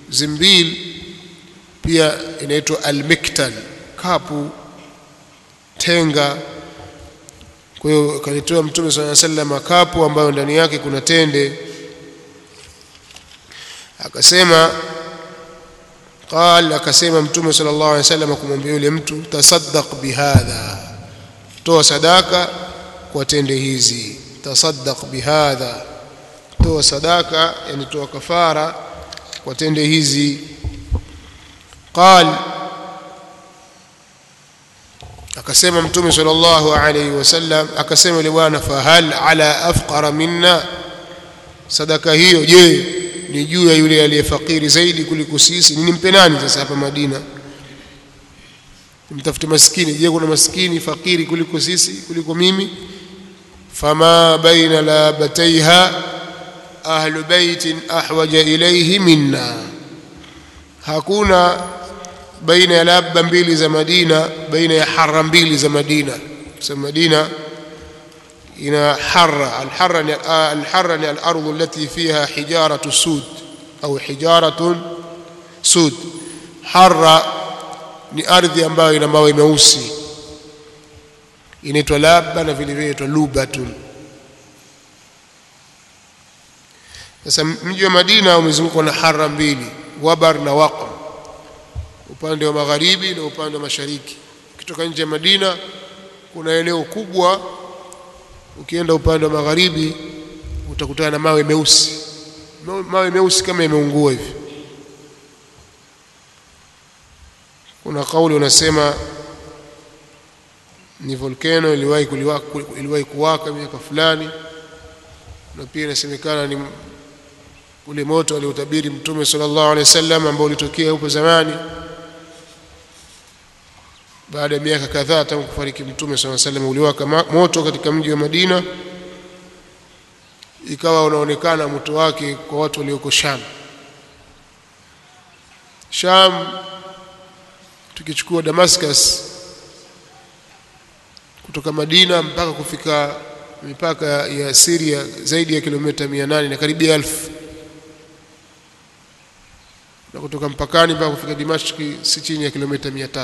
zimbil pia inaitwa almiktal kapu tenga kwa hiyo kalitoa mtume sala sallam kapu ambayo ndani yake kuna tende akasema qal akasema mtume sallallahu alaihi wasallam kumwambia yule mtu tasaddaq bihadha toa sadaka kwa tende hizi tasaddaq bihadha toa sadaka yani toa kafara kwa tende hizi qal akasema mtume sallallahu alaihi wasallam akasema yule bwana fahal ala afqara minna sadaka hiyo je ni juu ya yule aliyefakiri zaidi kuliko sisi nimpe nani sasa hapa Madina nimtafute maskini je kuna maskini fakiri kuliko sisi kuliko mimi fama baina labataiha ahlu baitin ahwaja ilayhi minna hakuna baina ya labba mbili za Madina baina ya harra mbili za Madina kwa Madina ina harra alharra ni alharra ni al-ardh allati fiha hijaratu sud au hijaratun sud harra ni ardhi ambayo ina mawe meusi inaitwa labba na vile vile inaitwa lubatun sasa mji wa Madina umezungukwa na harra mbili wabar na waqm upande wa magharibi na upande wa mashariki ukitoka nje ya Madina kuna eneo kubwa ukienda upande wa magharibi utakutana na mawe meusi mawe meusi kama yameungua hivi kuna kauli unasema ni volcano iliwahi kuliwaka iliwahi kuwaka miaka fulani na pia inasemekana ni ule moto aliotabiri mtume sallallahu alaihi wasallam ambao ulitokea huko zamani baada ya miaka kadhaa tangu kufariki mtume sallallahu alaihi wasallam uliwaka moto katika mji wa Madina ikawa unaonekana moto wake kwa watu walioko Sham Sham tukichukua Damascus kutoka Madina mpaka kufika mipaka ya Syria zaidi ya kilomita 800 na karibia elfu na kutoka mpakani mpaka kufika Dimashki si chini ya kilomita 300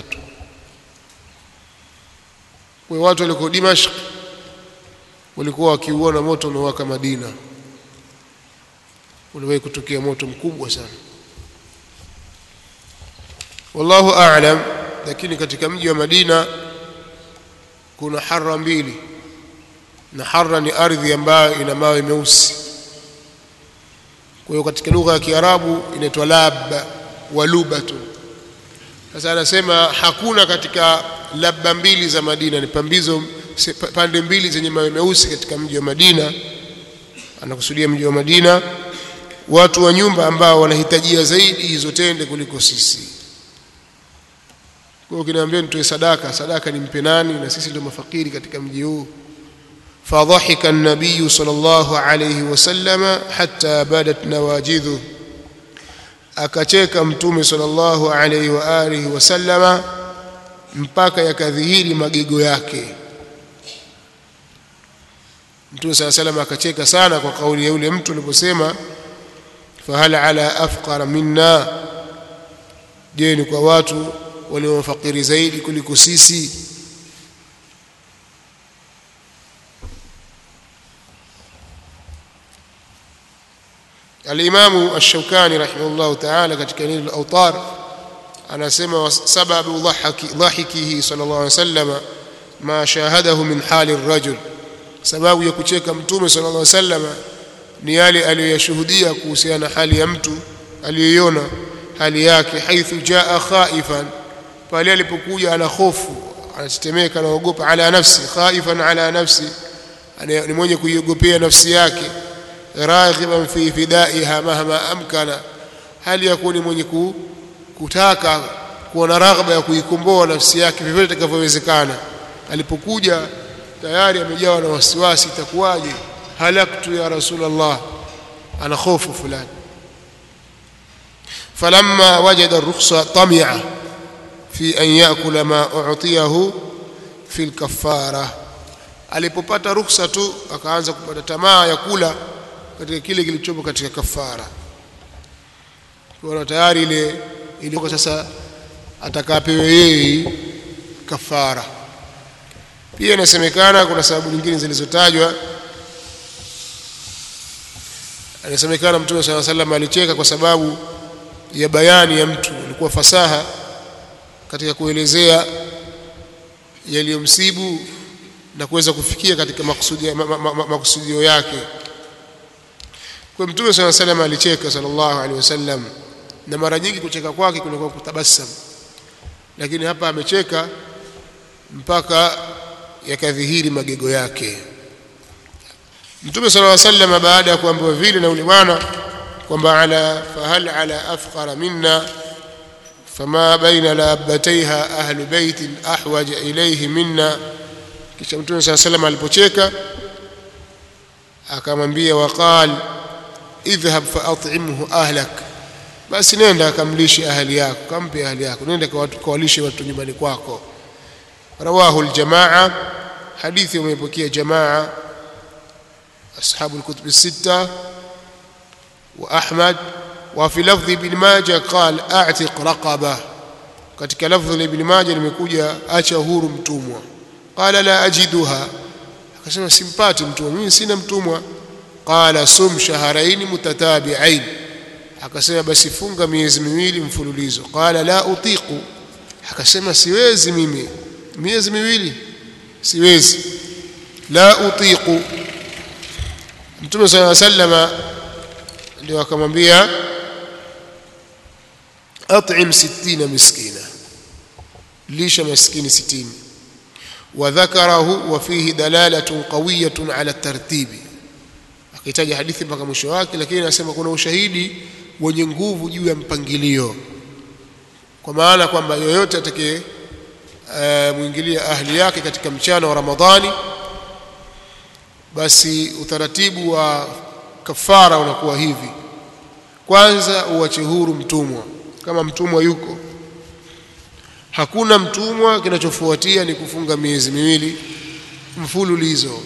kwa watu waliko Dimashq walikuwa wakiuona moto unaowaka Madina uliwahi kutokea moto mkubwa sana wallahu a'lam lakini katika mji wa Madina kuna harra mbili na harra ni ardhi ambayo ina mawe meusi kwa hiyo katika lugha ya Kiarabu inaitwa labba wa lubatu sasa anasema hakuna katika labba mbili za Madina ni pambizo pande mbili zenye mawe meusi katika mji wa Madina anakusudia mji wa Madina watu wa nyumba ambao wanahitajia zaidi hizo tende kuliko sisi kwa hiyo kinaambia nitoe sadaka sadaka nimpe nani na sisi ndio mafakiri katika mji huu فضحك النبي صلى الله عليه وسلم حتى بدت نواجذه akacheka mtume sallallahu alaihi wa alihi wasallama mpaka yakadhihiri magego yake mtume sallallahu alaihi akacheka sana kwa kauli ya yule mtu aliposema fahal ala afqara minna je ni kwa watu waliofakiri zaidi kuliko sisi الإمام الشوكاني رحمه الله تعالى katika neno al-Awtar anasema sababu dhahaki dhahikihi sallallahu alayhi wasallam ma shahadahu min hali ar-rajul sababu ya kucheka mtume sallallahu alayhi wasallam ni yale aliyoyashuhudia kuhusiana na hali ya mtu aliyoiona hali yake haithu jaa khaifan pale alipokuja ana hofu anatetemeka anaogopa ala nafsi khaifan ala nafsi ni mwenye kuiogopea nafsi yake raghiban fi fidaiha mahma amkana hali ya kuwa ni mwenye kutaka kuwa na raghba ya kuikomboa nafsi yake vyovyote itakavyowezekana alipokuja tayari amejawa na wasiwasi itakuwaje halaktu ya rasulullah ana hofu fulani falamma wajada rukhsa tami'a fi an yakula ma u'tiyahu fi al-kaffara alipopata ruhusa tu akaanza kupata tamaa ya kula katika kile kilichopo katika kafara kwa tayari ile ilikuwa sasa atakapewe yeye kafara pia inasemekana kuna sababu nyingine zilizotajwa inasemekana mtume sala salam alicheka kwa sababu ya bayani ya mtu ilikuwa fasaha katika kuelezea yaliyomsibu na kuweza kufikia katika makusudio ma, ma, ma, makusudio yake kwa mtume sala salam alicheka sallallahu alaihi wasallam na mara nyingi kucheka kwake kulikuwa kutabasam lakini hapa amecheka mpaka yakadhihiri magego yake Mtume صلى الله عليه وسلم baada ya kuambiwa vile na yule bwana kwamba ala fahal ala afqara minna fama baina labataiha ahlu baitin ahwaj ilayhi minna kisha Mtume صلى الله عليه وسلم alipocheka akamwambia waqal idhhab faat'imhu ahlak basi nenda kamlishe ahli yako kampe ahli yako nenda kawalishe watu nyumbani kwako rawahu aljamaa hadithi umepokea jamaa أصحاب الكتب الستة وأحمد وفي لفظ ابن ماجه قال أعتق رقبة katika lafdhi la Ibn Majah limekuja acha huru mtumwa qala la ajiduha akasema simpati mtumwa mimi sina mtumwa qala sum shahrayn mutatabi'ain akasema basi funga miezi miwili mfululizo qala la utiqu akasema siwezi mimi miezi miwili siwezi la utiqu Mtume صلى الله عليه وسلم ndio akamwambia at'im 60 miskina lisha maskini 60 وذكره وفيه دلالة قوية على الترتيب akitaja hadithi mpaka mwisho wake lakini anasema kuna ushahidi wenye nguvu juu ya mpangilio kwa maana kwamba yoyote atakaye uh, muingilia ahli yake katika mchana wa Ramadhani basi utaratibu wa kafara unakuwa hivi kwanza uache huru mtumwa kama mtumwa yuko hakuna mtumwa kinachofuatia ni kufunga miezi miwili mfululizo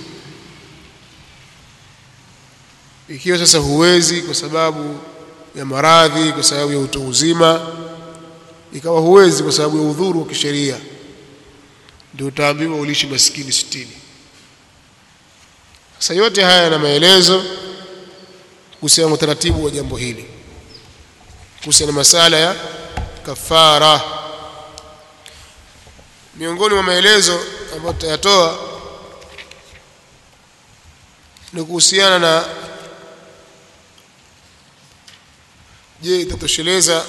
ikiwa sasa huwezi kwa sababu ya maradhi kwa sababu ya utu uzima ikawa huwezi kwa sababu ya udhuru wa kisheria ndio utaambiwa ulishi maskini sitini sasa yote haya yana maelezo kuhusiana na utaratibu wa jambo hili kuhusiana na masala ya kafara miongoni mwa maelezo ambayo tutayatoa ni kuhusiana na je itatosheleza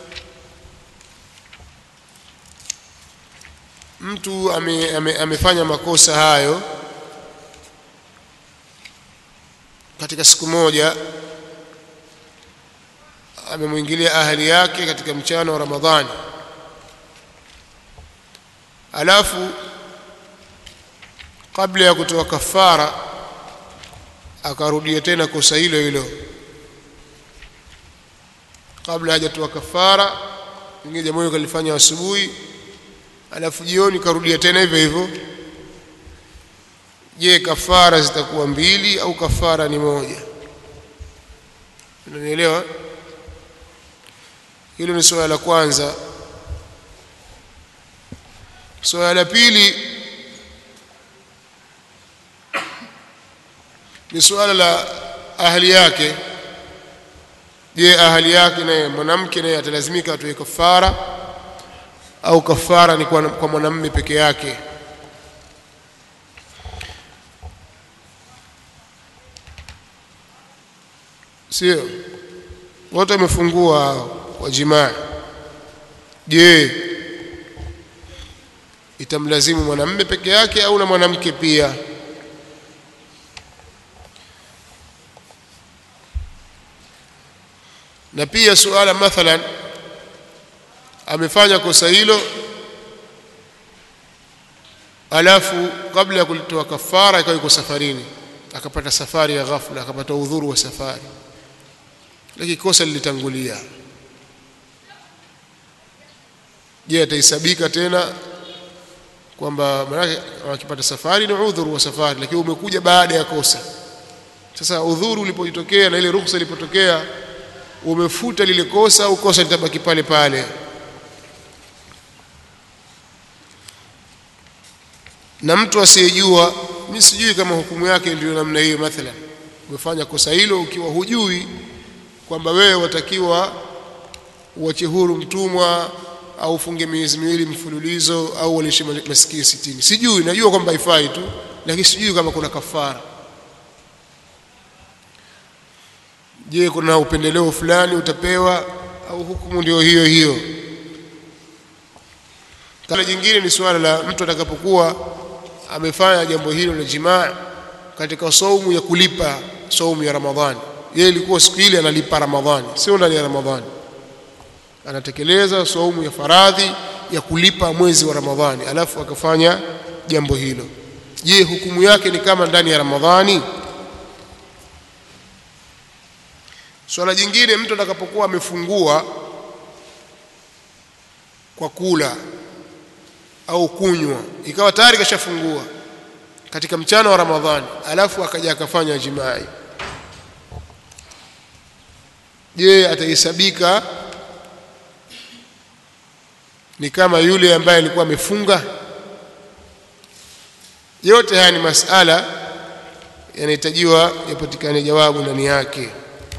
mtu ame, ame, amefanya makosa hayo katika siku moja amemwingilia ahali yake katika mchana wa Ramadhani alafu kabla ya kutoa kafara akarudia tena kosa hilo hilo kabla hajatoa kafara pengine jambo hilo kalifanya asubuhi alafu jioni karudia tena hivyo hivyo je kafara zitakuwa mbili au kafara ni moja unanielewa hilo ni swala la kwanza swala la pili ni swala la ahli yake je ahli yake naye mwanamke naye atalazimika atoe kafara au kafara ni kwa, kwa mwanamume peke yake sio wote wamefungua kwa jimaa je itamlazimu mwanamume peke yake au na mwanamke pia na pia suala mathalan amefanya kosa hilo alafu kabla ya kulitoa kafara ikawa yuko safarini akapata safari ya ghafla akapata udhuru wa safari lakini kosa lilitangulia je atahesabika tena kwamba maanake akipata safari ni udhuru wa safari lakini umekuja baada ya kosa sasa udhuru ulipojitokea na ile ruhusa ilipotokea umefuta lile kosa au kosa litabaki pale pale na mtu asiyejua mimi sijui kama hukumu yake ndio namna hiyo mathalan umefanya kosa hilo ukiwa hujui kwamba wewe watakiwa uache huru mtumwa au ufunge miezi miwili mfululizo au walishe masikio sitini sijui najua kwamba haifai tu lakini sijui kama kuna kafara je kuna upendeleo fulani utapewa au hukumu ndio hiyo hiyo Swala jingine ni suala la mtu atakapokuwa amefanya jambo hilo la jimaa katika saumu ya kulipa saumu ya Ramadhani. Yeye ilikuwa siku ile analipa Ramadhani, sio ndani ya Ramadhani. Anatekeleza saumu ya faradhi ya kulipa mwezi wa Ramadhani, alafu akafanya jambo hilo. Je, hukumu yake ni kama ndani ya Ramadhani? Swala jingine, mtu atakapokuwa amefungua kwa kula au kunywa ikawa tayari kashafungua katika mchana wa Ramadhani alafu akaja akafanya jimai je atahesabika ni kama yule ambaye alikuwa amefunga yote haya ni masala yanahitajiwa yapatikane jawabu ndani yake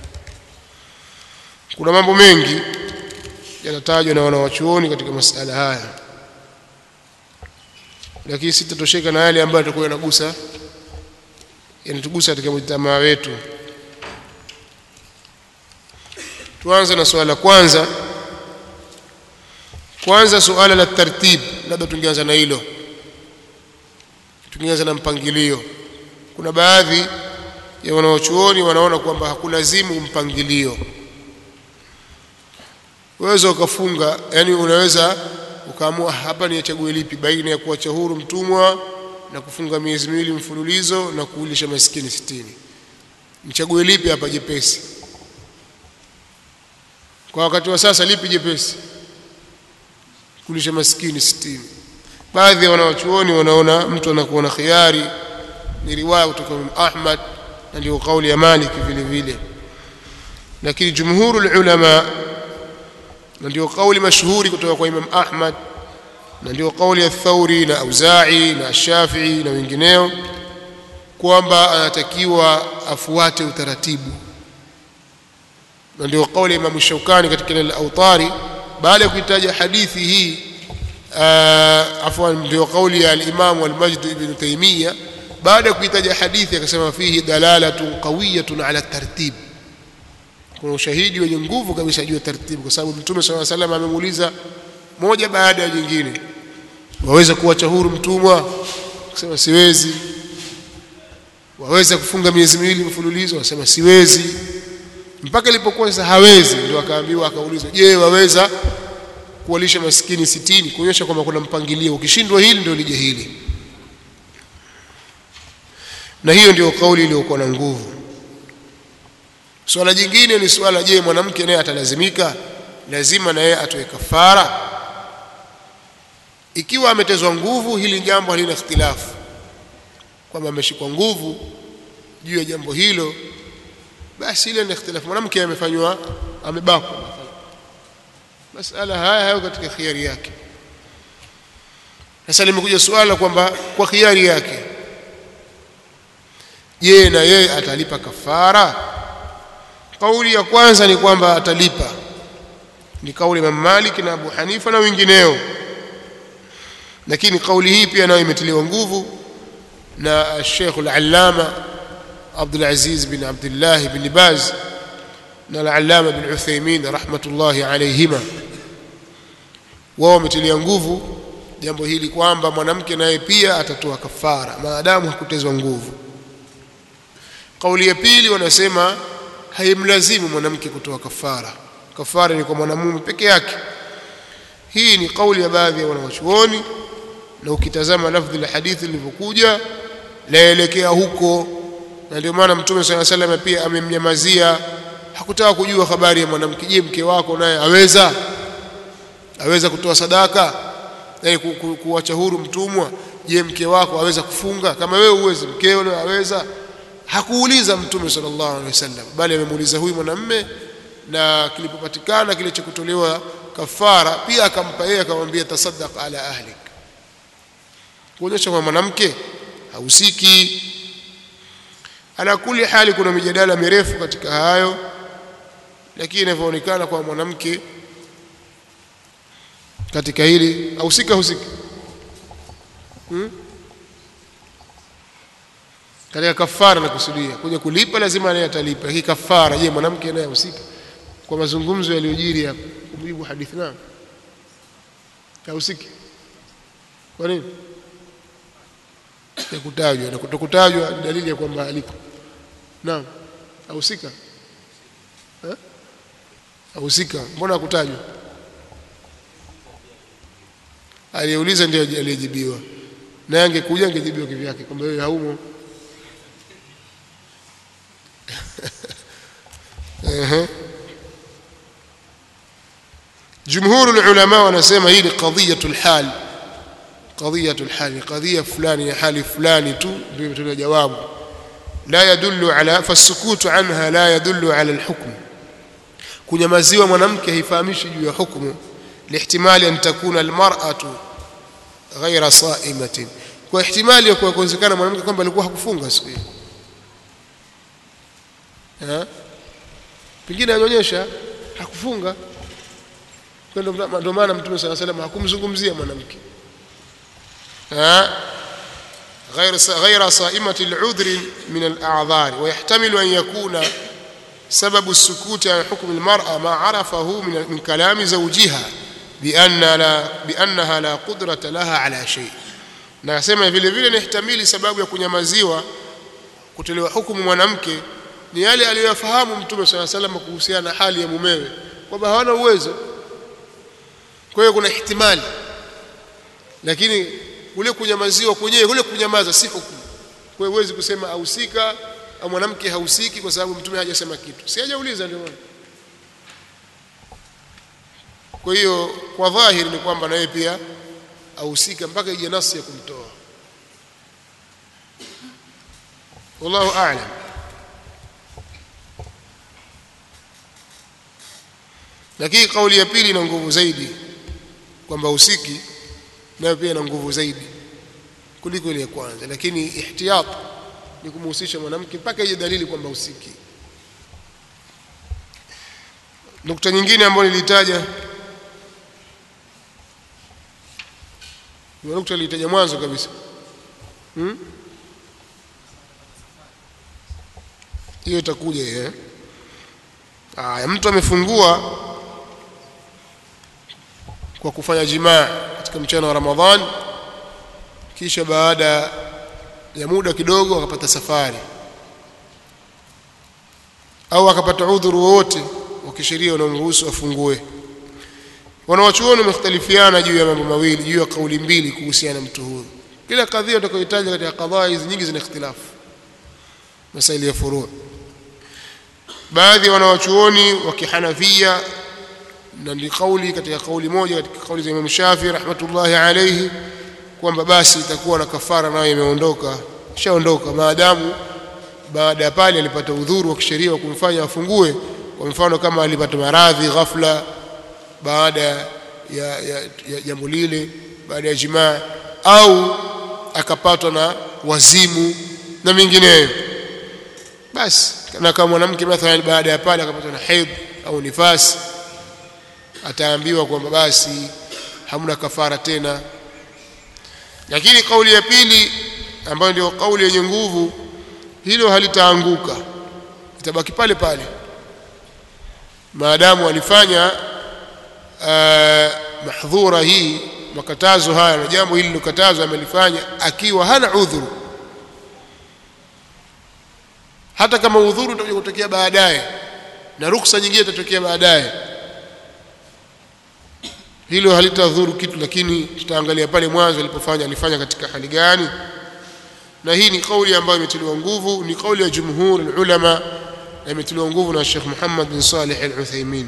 kuna mambo mengi yanatajwa na wanawachuoni katika masala haya lakini sitatosheka na yale ambayo yatakuwa yanagusa yanatugusa katika mjtamaa wetu tuanze na swala la kwanza kwanza suala la tartib labda tungeanza na hilo tungeanza na mpangilio kuna baadhi ya wanaochuoni wanaona kwamba hakulazimu mpangilio waweza ukafunga yani unaweza ukaamua hapa nichague lipi baina ya kuacha huru mtumwa na kufunga miezi miwili mfululizo na kuulisha maskini sitini nichague lipi hapa jepesi kwa wakati wa sasa lipi jepesi kulisha maskini sitini baadhi ya wanawachuoni wanaona mtu anakuwa na khiari ni riwaya kutoka Imam Ahmad na ndio kauli ya Malik vile vile lakini jumhurul ulama na ndio kauli mashuhuri kutoka kwa Imam Ahmad na ndio kauli ya Thauri na Auza'i na Shafi'i na wengineo kwamba anatakiwa afuate utaratibu na ndio kauli ya Imam Shaukani katika ile al-Awtari baada ya kuitaja hadithi hii afwan ndio kauli ya al-Imam al-Majd ibn Taymiyyah baada ya kuitaja hadithi akasema fihi dalalatun qawiyatun ala tartib kuna ushahidi wenye nguvu kabisa juu ya taratibu kwa sababu Mtume swalla salam amemuuliza moja baada ya jingine waweza kuacha huru mtumwa akasema siwezi waweza kufunga miezi miwili mfululizo akasema siwezi mpaka ilipokuwa sasa hawezi ndio akaambiwa akaulizwa je waweza kuwalisha maskini sitini kuonyesha kwamba kuna mpangilio ukishindwa hili ndio lije hili na hiyo ndio kauli iliyokuwa na nguvu swala jingine ni swala je mwanamke naye atalazimika lazima na yeye atoe kafara ikiwa ametezwa nguvu hili jambo halina ikhtilafu kwamba ameshikwa nguvu juu ya jambo hilo basi ile ni ikhtilafu mwanamke amefanywa amebakwa masala haya hayo katika khiari yake sasa limekuja suala kwamba kwa khiari yake je na yeye atalipa kafara kauli ya kwanza ni kwamba atalipa ni kauli Imam Malik na Abu Hanifa na wengineo lakini kauli hii pia nayo imetiliwa nguvu na Sheikh al-Allama Abdul Aziz bin Abdullah bin Baz na al-Allama bin Uthaymeen rahmatullahi alayhima wao wametilia nguvu jambo hili kwamba mwanamke naye pia atatoa kafara maadamu hakutezwa nguvu kauli ya pili wanasema haimlazimu mwanamke kutoa kafara kafara ni kwa mwanamume peke yake hii ni kauli ya baadhi ya wanawachuoni na ukitazama lafdhi la hadithi lilivyokuja laelekea huko na ndio maana mtume sala salam pia amemnyamazia hakutaka kujua habari ya mwanamke je mke wako naye aweza aweza kutoa sadaka naye ku, ku, kuacha huru mtumwa je mke wako aweza kufunga kama wewe uwezi mkeo naye aweza hakuuliza mtume sallallahu alaihi wasallam bali amemuuliza huyu mwanamme na kilipopatikana kile cha kutolewa kafara pia akampa yeye akamwambia tasaddaq ala ahlik kuonyesha kwa mwanamke hausiki ala kuli hali kuna mijadala mirefu katika hayo lakini inavyoonekana kwa mwanamke katika hili hausika husiki hmm? katika kafara nakusudia kuja kulipa lazima naye atalipa hii kafara je mwanamke naye husika kwa mazungumzo yaliyojiri hapa kumjibu hadithi na hahusiki kwa nini ya kutajwa na kutokutajwa ni dalili ya kwamba aliko naam hahusika eh hahusika mbona hakutajwa aliyeuliza ndio aliyejibiwa naye angekuja angejibiwa kivyake kwamba wewe haumo ehe jumhur ulama wanasema hii ni qadhiyatul hal qadhiyatul hal qadhiya fulani ya hali fulani tu ndio imetolewa jawabu la yadullu ala fasukutu anha la yadullu ala alhukm kunyamaziwa mwanamke haifahamishi juu ya hukumu lihtimali an takuna almar'atu ghaira sa'imatin kwa ihtimali ya kuwa kuwezekana mwanamke kwamba alikuwa hakufunga siku hiyo pengine anaonyesha hakufunga ndio maana mtume sala salam hakumzungumzia mwanamke غير غير صائمة العذر من الأعذار ويحتمل أن يكون سبب السكوت عن حكم المرأة ما عرفه من من كلام زوجها بأن لا بأنها لا قدرة لها على شيء nasema vile vile nihtamili sababu ya kunyamaziwa kutolewa hukumu mwanamke ni yale aliyoyafahamu mtume swalla salam kuhusiana na hali ya mumewe kwamba hawana uwezo kwa hiyo kuna ihtimali lakini kule kunyamaziwa kwenyewe kule kunyamaza si hukumu kwa hiyo huwezi kusema ahusika au mwanamke hahusiki kwa sababu mtume hajasema kitu si hajauliza ndio maana kwa hiyo kwa dhahiri ni kwamba naye pia ahusika mpaka ije nasi ya kumtoa wallahu a'lam lakini kauli ya pili ina nguvu zaidi kwamba usiki nayo pia ina nguvu zaidi kuliko ile ya kwanza lakini ihtiyat ni kumhusisha mwanamke mpaka ije dalili kwamba usiki nukta nyingine ambayo nilitaja ni nukta nilitaja mwanzo kabisa hmm? hiyo itakuja eh aya mtu amefungua kwa kufanya jimaa katika mchana wa Ramadhan kisha baada ya muda kidogo akapata safari au akapata udhuru wowote wa kisheria unaomruhusu afungue wanawachuoni wamekhtalifiana juu ya mambo mawili juu ya kauli mbili kuhusiana na mtu huyu kila kadhia utakayohitaji katika kadhaa hizi nyingi zina ikhtilafu masaili ya furu baadhi ya wanawachuoni wa kihanafia na ni kauli katika kauli moja katika kauli za Imam Shafi rahmatullahi alayhi kwamba basi itakuwa na kafara nayo imeondoka ishaondoka maadamu baada ya pale alipata udhuru wa kisheria wa kumfanya afungue kwa mfano kama alipata maradhi ghafla baada ya ya jambo lile baada ya jimaa au akapatwa na wazimu na mengineyo basi na kama mwanamke mathalan baada ya pale akapatwa na haid au nifasi ataambiwa kwamba basi hamna kafara tena lakini kauli ya pili ambayo ndio kauli yenye nguvu hilo halitaanguka itabaki pale pale maadamu alifanya uh, mahdhura hii makatazo haya na jambo hili lilokatazwa amelifanya akiwa hana udhuru hata kama udhuru utakuja kutokea baadaye na ruksa nyingine itatokea baadaye hilo halitadhuru kitu lakini tutaangalia pale mwanzo alipofanya alifanya katika hali gani na hii ni kauli ambayo imetiliwa nguvu ni kauli ya jumhur ulama na imetiliwa nguvu na Sheikh Muhammad bin Salih al-Uthaymeen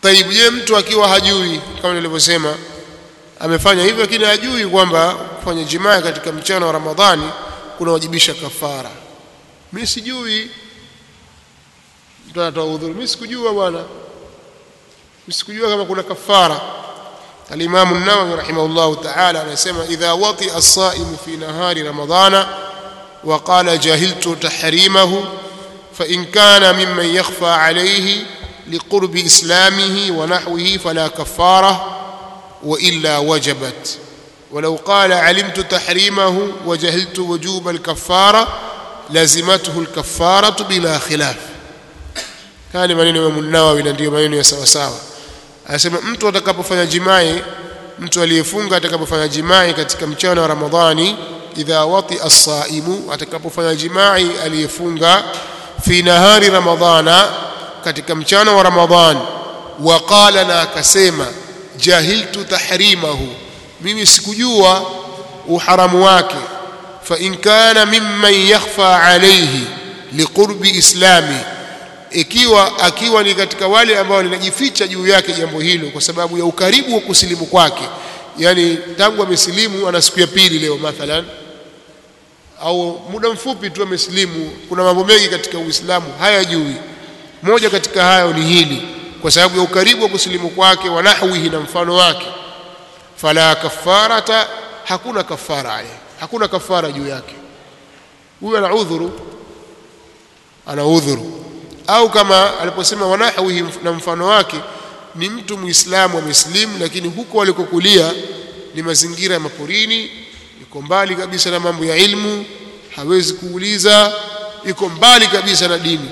taibu je mtu akiwa hajui kama nilivyosema amefanya hivyo lakini hajui kwamba kufanya jimaa katika mchana wa ramadhani kunawajibisha kafara mimi sijui mtu anatoa udhuru mimi sikujua bwana mimi sikujua kama kuna kafara الإمام النووي رحمه الله تعالى anasema إذا وطئ الصائم في نهار رمضان وقال جهلت تحريمه فإن كان ممن يخفى عليه لقرب إسلامه ونحوه فلا كفارة وإلا وجبت ولو قال علمت تحريمه وجهلت وجوب الكفارة لزمته الكفارة بلا خلاف كان maneno ya Imam Nawawi na ndio maneno ya sawa sawa anasema mtu atakapofanya jimai mtu aliyefunga atakapofanya jimai katika mchana wa Ramadhani idha wati as-saimu atakapofanya jimai aliyefunga fi nahari ramadhana katika mchana wa Ramadhani waqala na akasema jahiltu tahrimahu mimi sikujua uharamu wake fa in kana mimman yakhfa alayhi liqurbi islami ikiwa akiwa ni katika wale ambao linajificha juu yake jambo hilo kwa sababu ya ukaribu wa kusilimu kwake yani tangu amesilimu ana siku ya pili leo mathalan au muda mfupi tu amesilimu kuna mambo mengi katika Uislamu hayajui moja katika hayo ni hili kwa sababu ya ukaribu wa kusilimu kwake wa nahwihi na mfano wake fala kafarata hakuna kafara alayhi hakuna kafara juu yake huyo ana udhuru ana udhuru au kama aliposema wanahwihi na mfano wake ni mtu muislamu ameslimu lakini huko alikokulia ni mazingira ya maporini yuko mbali kabisa na mambo ya ilmu hawezi kuuliza yuko mbali kabisa na dini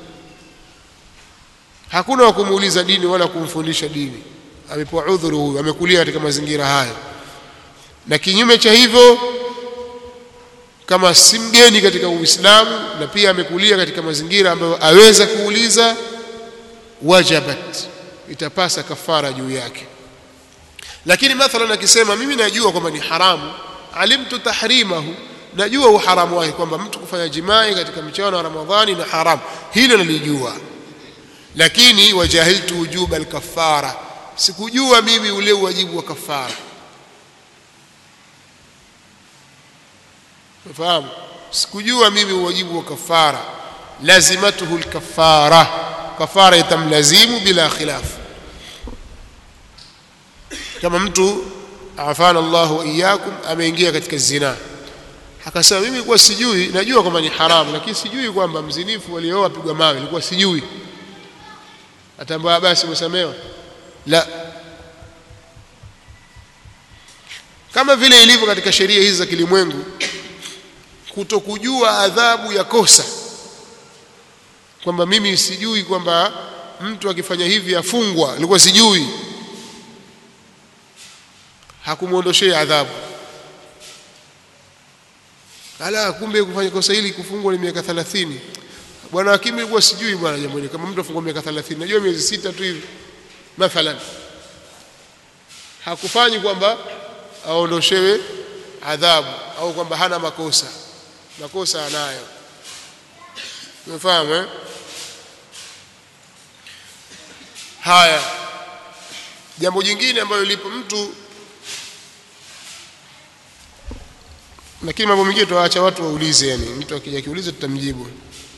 hakuna wa kumuuliza dini wala kumfundisha dini amepewa udhuru huyu amekulia katika mazingira hayo na kinyume cha hivyo kama si mgeni katika Uislamu na pia amekulia katika mazingira ambayo aweza kuuliza wajabat itapasa kafara juu yake lakini mathalan akisema mimi najua kwamba ni haramu alimtu tahrimahu najua uharamu wake kwamba mtu kufanya jimai katika mchana wa Ramadhani na haramu hilo nalijua lakini wajahiltu wujuba alkafara sikujua mimi ule wajibu wa kafara unafahamu sikujua mimi wajibu wa kafara lazimatuhu alkafara kafara itamlazimu bila khilaf kama mtu afana Allah wa iyyakum ameingia katika zina akasema mimi kwa sijui najua kwamba ni haramu lakini sijui kwamba mzinifu alioa pigwa mawe nilikuwa sijui atambaa basi umesamewa la kama vile ilivyo katika sheria hizi za kilimwengu kutokujua adhabu ya kosa kwamba mimi sijui kwamba mtu akifanya hivi afungwa nilikuwa sijui hakumwondoshea adhabu ala kumbe kufanya kosa hili kufungwa ni miaka 30 bwana hakimu ilikuwa sijui bwana jambo hili kama mtu afungwa miaka 30 najua miezi sita tu hivi mathalan hakufanyi kwamba aondoshewe adhabu au kwamba hana makosa makosa anayo umefahamu eh haya jambo jingine ambalo lipo mtu lakini mambo mengine tuwaacha watu waulize yani mtu akija kiuliza tutamjibu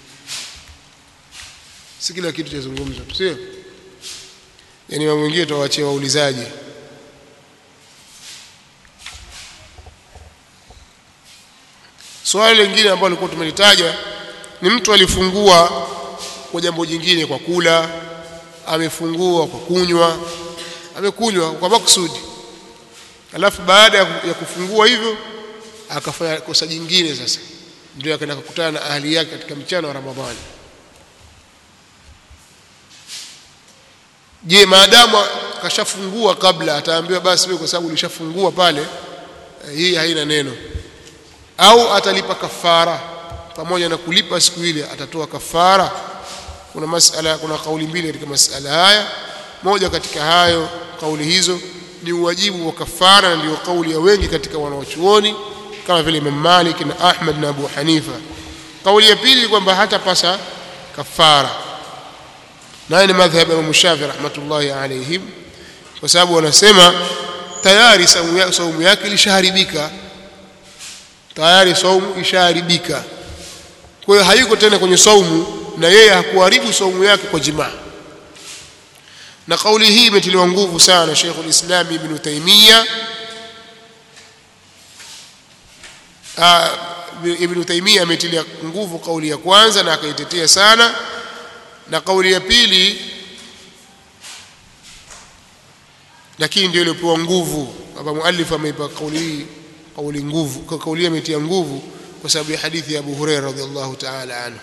si kila kitu chazungumzwa sio yani mambo mengine tuwaachie waulizaji swali lingine ambalo lilikuwa tumelitaja ni mtu alifungua kwa jambo jingine kwa kula amefungua kwa kunywa amekunywa kwa makusudi alafu baada ya kufungua hivyo akafanya kosa jingine sasa ndio akaenda kukutana na ahli yake katika mchana wa Ramadhani je maadamu kashafungua kabla ataambiwa basi wewe kwa sababu ulishafungua pale eh, hii haina neno au atalipa kafara pamoja na kulipa siku ile atatoa kafara kuna masala kuna kauli mbili katika masala haya moja katika hayo kauli hizo ni uwajibu wa kafara na ndio kauli ya wengi katika wanaochuoni kama vile Imam Malik na Ahmad na Abu Hanifa kauli ya pili kwamba hatapasa kafara naye ni madhhab ya Imam Shafi rahmatullahi alayhim kwa sababu wanasema tayari saumu yake, saumu yake ilishaharibika tayari saumu ishaharibika kwa hiyo hayuko tena kwenye saumu na yeye hakuharibu saumu yake kwa jimaa na kauli hii imetiliwa nguvu sana Sheikh ulislam Ibn Taymiyyah Ibn Taymiyyah ametilia nguvu kauli ya kwanza na akaitetea sana na kauli ya pili lakini ndio iliyopewa nguvu hapa muallif ameipa kauli hii kauli nguvu kwa kauli hii ametia nguvu kwa sababu ya hadithi ya Abu Hurairah radhiallahu ta'ala anhu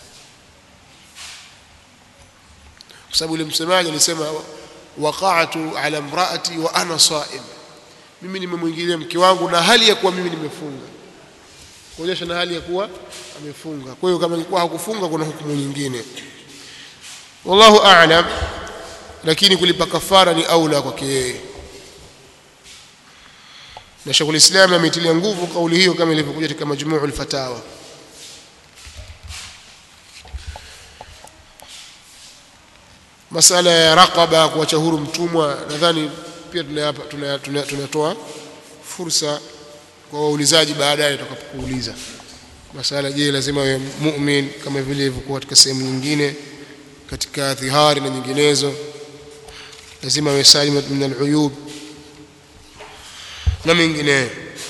kwa sababu yule msemaji alisema waqa'tu ala imraati wa ana sa'im mimi nimemwingilia mke wangu na hali ya kuwa mimi nimefunga kuonyesha na hali ya kuwa amefunga kwa hiyo kama ingekuwa hakufunga kuna hukumu nyingine wallahu a'lam lakini kulipa kafara ni aula kwake yeye na Sheikh ulislam ametilia nguvu kauli hiyo kama ilivyokuja katika majmu'ul fatawa masala ya raqaba kuacha huru mtumwa nadhani pia tunatoa fursa kwa waulizaji baadaye tutakapokuuliza masala je lazima awe mu'min kama vile ilivyokuwa katika sehemu nyingine katika dhihari na nyinginezo lazima awe salim min al-uyub na mengineyo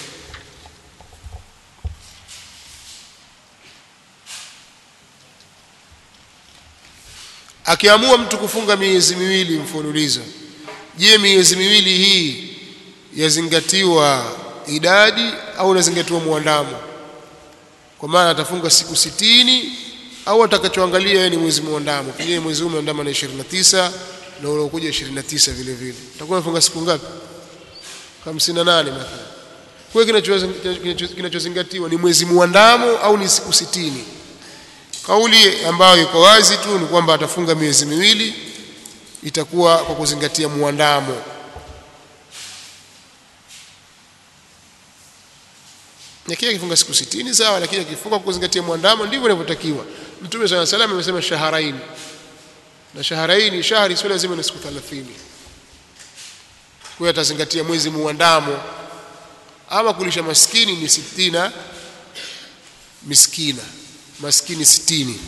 akiamua mtu kufunga miezi miwili mfululizo je miezi miwili hii yazingatiwa idadi au inazingatiwa muandamo kwa maana atafunga siku sitini au atakachoangalia yeye ni mwezi muandamo pengine mwezi huu umeandama na 29 na unaokuja 29 vile vile utakuwa unafunga siku ngapi 58 mathalan kwa hiyo kinachozingatiwa ni mwezi muandamo au ni siku sitini kauli ambayo iko wazi tu ni kwamba atafunga miezi miwili itakuwa kwa kuzingatia muandamo Yakia akifunga siku 60 sawa lakini akifunga kwa kuzingatia muandamo ndivyo inavyotakiwa Mtume swalla salam amesema shaharaini na shaharaini shahri sio lazima ni siku 30 kwa hiyo atazingatia mwezi muandamo ama kulisha maskini ni sitina miskina maskini sitini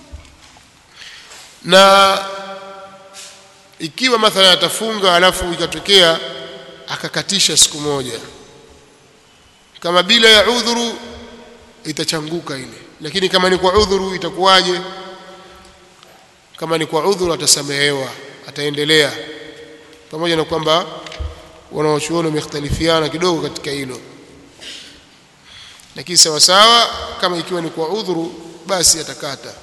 na ikiwa mathalan atafunga alafu ikatokea akakatisha siku moja kama bila ya udhuru itachanguka ile lakini kama ni kwa udhuru itakuwaje kama ni kwa udhuru atasamehewa ataendelea pamoja na kwamba wanaochuoni wamekhtalifiana kidogo katika hilo lakini sawa sawa kama ikiwa ni kwa udhuru basi atakata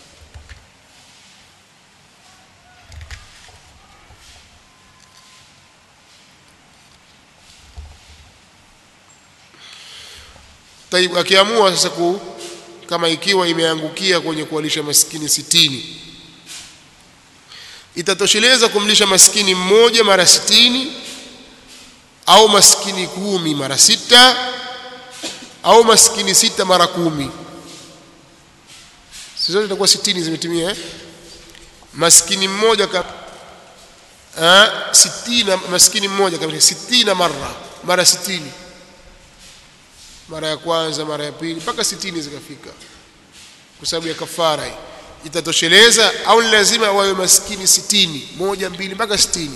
Taib akiamua sasa ku kama ikiwa imeangukia kwenye kuwalisha maskini sitini itatosheleza kumlisha maskini mmoja mara sitini au maskini kumi mara sita au maskini sita mara kumi si zote itakuwa sitini zimetimia eh? maskini mmoja ka eh, sitina maskini mmoja kabisa sitina mara mara sitini mara ya kwanza mara ya pili mpaka sitini zikafika kwa sababu ya kafara hii itatosheleza au ni lazima wawe maskini sitini moja mbili mpaka sitini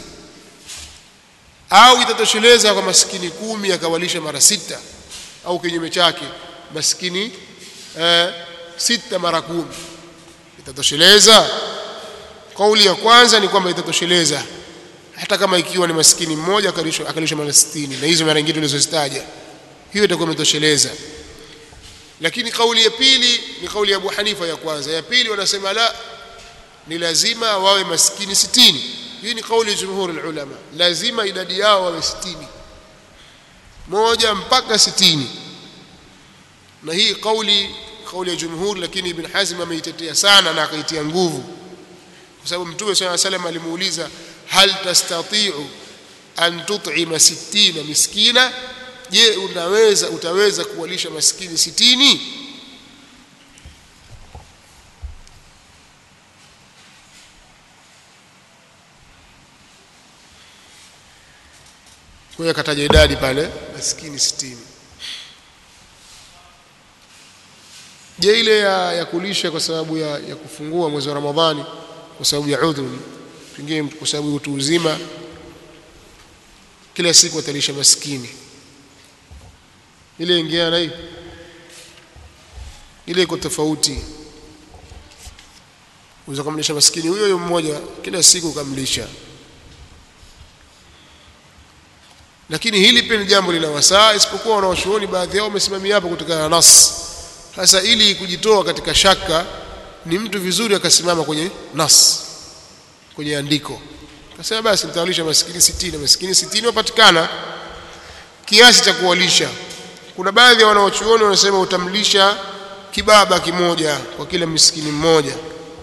au itatosheleza kwa maskini kumi akawalisha mara sita au kinyume chake maskini eh, sita mara kumi itatosheleza kauli ya kwanza ni kwamba itatosheleza hata kama ikiwa ni maskini mmoja akalishwa akalishwa mara 60 na hizo mara nyingine tulizozitaja hiyo itakuwa imetosheleza lakini kauli ya pili ni kauli ya Abu Hanifa ya kwanza ya pili wanasema la ni lazima wawe maskini 60 hii ni kauli ya jumhur ulama lazima idadi yao wawe 60 moja mpaka 60 na hii kauli kauli ya jumhur lakini ibn Hazm ameitetea sana na akaitia nguvu kwa sababu mtume swalla salam alimuuliza hal tastati'u an tut'ima 60 miskina je unaweza utaweza kuwalisha maskini sitini hiyo akataja idadi pale maskini sitini je ile ya, ya kulisha kwa sababu ya, ya kufungua mwezi wa ramadhani kwa sababu ya udhur pengine kwa sababu ya utu uzima kila siku atalisha maskini ile ingia na hii ile iko tofauti unaweza kumlisha maskini huyo huyo mmoja kila siku ukamlisha lakini hili pia ni jambo lina wasaa isipokuwa wanaoshuoni baadhi yao wamesimamia hapo kutokana na nas sasa ili kujitoa katika shaka ni mtu vizuri akasimama kwenye nas kwenye andiko akasema basi nitawalisha maskini sitini maskini sitini wapatikana kiasi cha kuwalisha kuna baadhi ya wanaochuoni wanasema utamlisha kibaba kimoja kwa kila miskini mmoja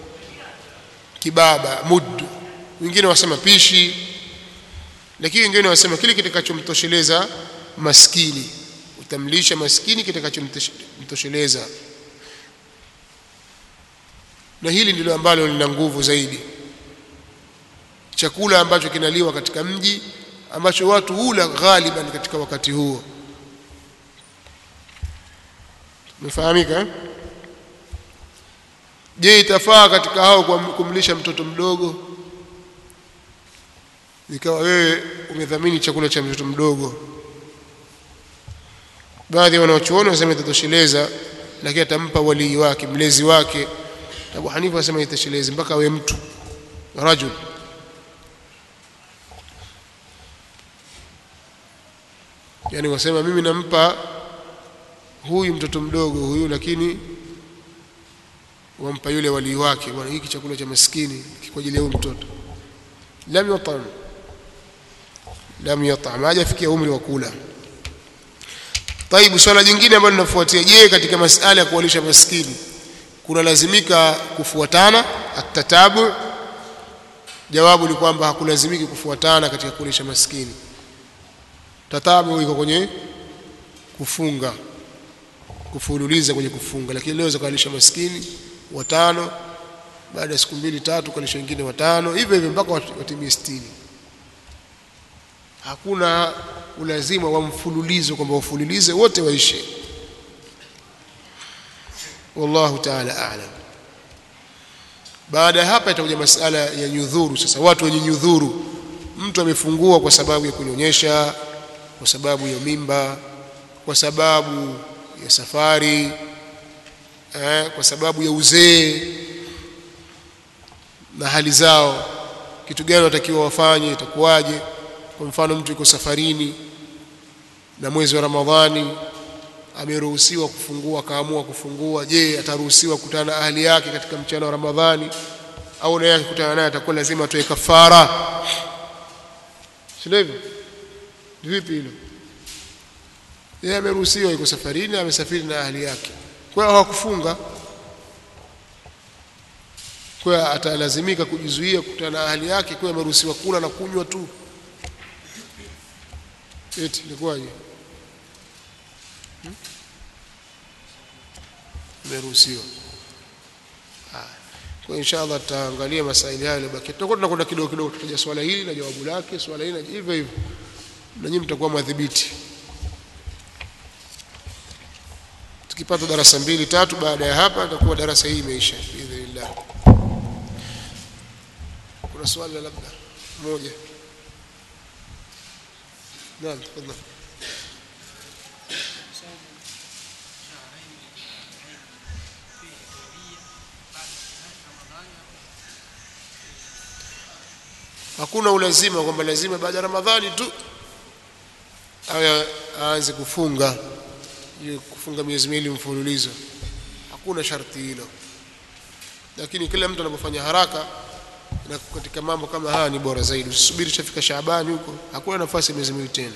kibaba mud wengine wasema pishi lakini wengine wasema kile kitakachomtosheleza maskini utamlisha maskini kitakachomtosheleza na hili ndilo ambalo lina nguvu zaidi chakula ambacho kinaliwa katika mji ambacho watu hula ghaliban katika wakati huo umefahamika eh? je itafaa katika hao kumlisha mtoto mdogo ikawa wewe umedhamini chakula cha mtoto mdogo baadhi ya wanaochuoni wanasema itatosheleza lakini atampa walii wake mlezi wake Abu Hanifa anasema itatoshelezi mpaka awe mtu rajul yani wasema mimi nampa huyu mtoto mdogo huyu lakini wampa yule walii wake bwana hiki chakula cha maskini kwa ajili ya huyu mtoto lam yatam lam yatam hajafikia umri wa kula طيب swala jingine ambalo linafuatia je katika masala ya kuwalisha maskini kuna lazimika kufuatana atatabu jawabu ni kwamba hakulazimiki kufuatana katika kuwalisha maskini tatabu iko kwenye kufunga kufululiza kwenye kufunga lakini leo zakalisha maskini watano baada ya siku mbili tatu kalisha wengine watano hivyo hivyo mpaka watimie 60 hakuna ulazima wa mfululizo kwamba ufululize wote waishe wallahu ta'ala a'lam baada ya hapa itakuja masala ya nyudhuru sasa watu wenye nyudhuru mtu amefungua kwa sababu ya kunyonyesha kwa sababu ya mimba kwa sababu ya safari eh, kwa sababu ya uzee na hali zao kitu gani watakiwa wafanye itakuwaje kwa mfano mtu yuko safarini na mwezi wa Ramadhani ameruhusiwa kufungua akaamua kufungua je ataruhusiwa kukutana na ahli yake katika mchana wa Ramadhani au naye akikutana naye atakuwa lazima atoe kafara sio hivyo vipi hilo yeye ameruhusiwa yuko safarini amesafiri na ahli yake kwa hiyo hawakufunga kwa hiyo atalazimika kujizuia kukutana na ahli yake kwa hiyo ameruhusiwa kula na kunywa tu eti ilikuwaje hmm? ameruhusiwa kwa inshallah tutaangalia masaili hayo yaliyobaki tutakuwa tunakwenda kidogo kidogo tutaja swala hili na jawabu lake swala hili na hivyo hivyo na nyinyi mtakuwa madhibiti tukipata darasa mbili tatu baada ya hapa itakuwa darasa hii imeisha biidhnillah kuna swali labda moja naam tafadhali hakuna ulazima kwamba lazima baada ya Ramadhani tu awe aanze kufunga hiyo kufunga miezi miwili mfululizo hakuna sharti hilo lakini kila mtu anapofanya haraka na katika mambo kama haya ni bora zaidi usisubiri chafika Shaabani huko hakuna nafasi ya miezi miwili tena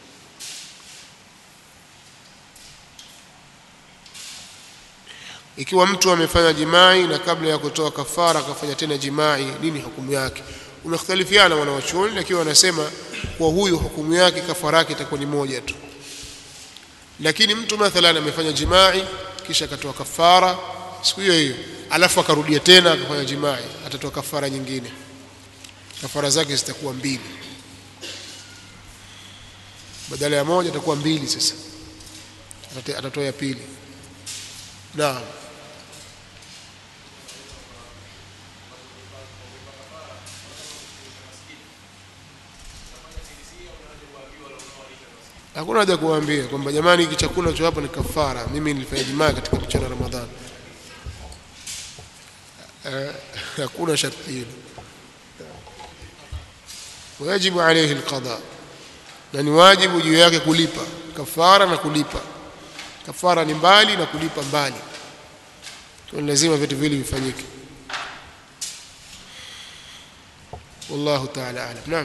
ikiwa mtu amefanya jimai na kabla ya kutoa kafara akafanya tena jimai nini hukumu yake umekhtalifiana wanawachuoni lakini wanasema kwa huyu hukumu yake kafara yake itakuwa ni moja tu lakini mtu mathalan amefanya jimai kisha akatoa kafara siku hiyo hiyo alafu akarudia tena akafanya jimai atatoa kafara nyingine kafara zake zitakuwa mbili badala ya moja atakuwa mbili sasa Atate- atatoa ya pili naam hakuna haja kuwaambia kwamba jamani hiki chakula cho hapa ni kafara mimi nilifanya jimaa katika mchana wa ramadhani Eh, hakuna sharti hilo wajibu alayhi alqada na ni wajibu juu yake kulipa kafara na kulipa kafara ni mbali na kulipa mbali kwa lazima vitu vile vifanyike wallahu ta'ala a'lam naam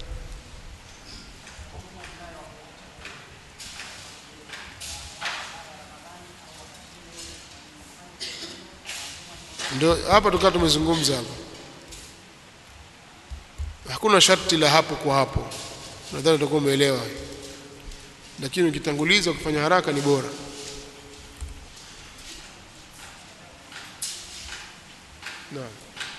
ndio hapa tukawa tumezungumza hapa hakuna sharti la hapo kwa hapo nadhani utakuwa umeelewa lakini ukitanguliza kufanya haraka ni bora naam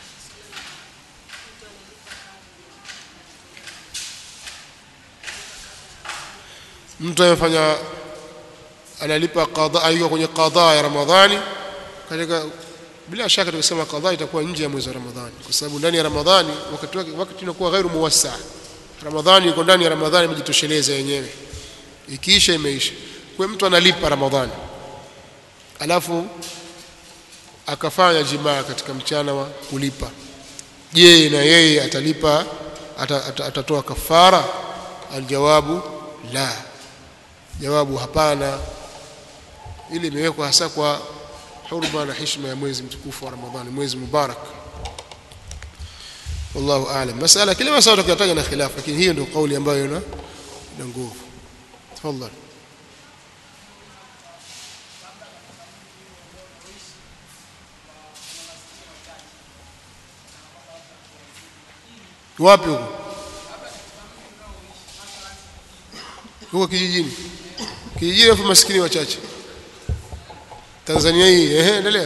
mtu amefanya analipa qadha ayuko kwenye qadha ya ramadhani katika bila shaka tukisema qadha itakuwa nje ya mwezi wa ramadhani kwa sababu ndani ya ramadhani wakati wake wakati unakuwa ghairu muwassa ramadhani iko ndani ya ramadhani imejitosheleza yenyewe ikiisha imeisha kwa hiyo mtu analipa ramadhani alafu akafanya jimaa katika mchana wa kulipa je na yeye atalipa ata, ata, atatoa kafara aljawabu la jawabu hapana ili imewekwa hasa kwa hurma na heshima ya mwezi mtukufu wa Ramadhani mwezi mubarak wallahu aalam masala kila masala tukiyataja na khilaf lakini hiyo ndio kauli ambayo ina ina nguvu tafadhali wapi huko huko kijijini kijijini afu maskini wachache Tanzania hii ehe endelea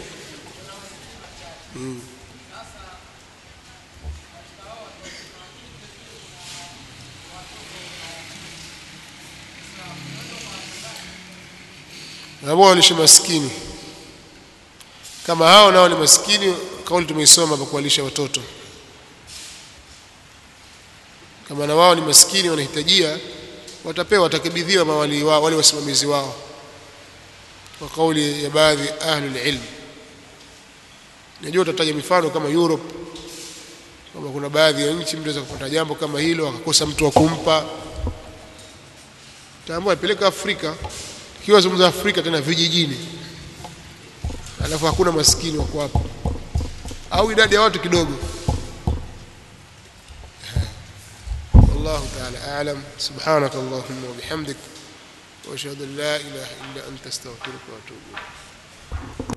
mm. ambao walisha maskini kama hao nao ni maskini kauli tumeisoma kwa kuwalisha watoto kama na wao ni maskini wanahitajia watapewa watakabidhiwa mawali wao wale wasimamizi wao kwa kauli ya baadhi ahli ilm najua utataja mifano kama Europe kama kuna baadhi ya nchi mtu anaweza kupata jambo kama hilo akakosa mtu wa kumpa taambua apeleka Afrika ikiwa zungumza Afrika tena vijijini alafu hakuna maskini wako hapo au idadi ya watu kidogo والله تعالى أعلم سبحانك اللهم وبحمدك وأشهد أن لا إله إلا أنت استغفرك وأتوب إليك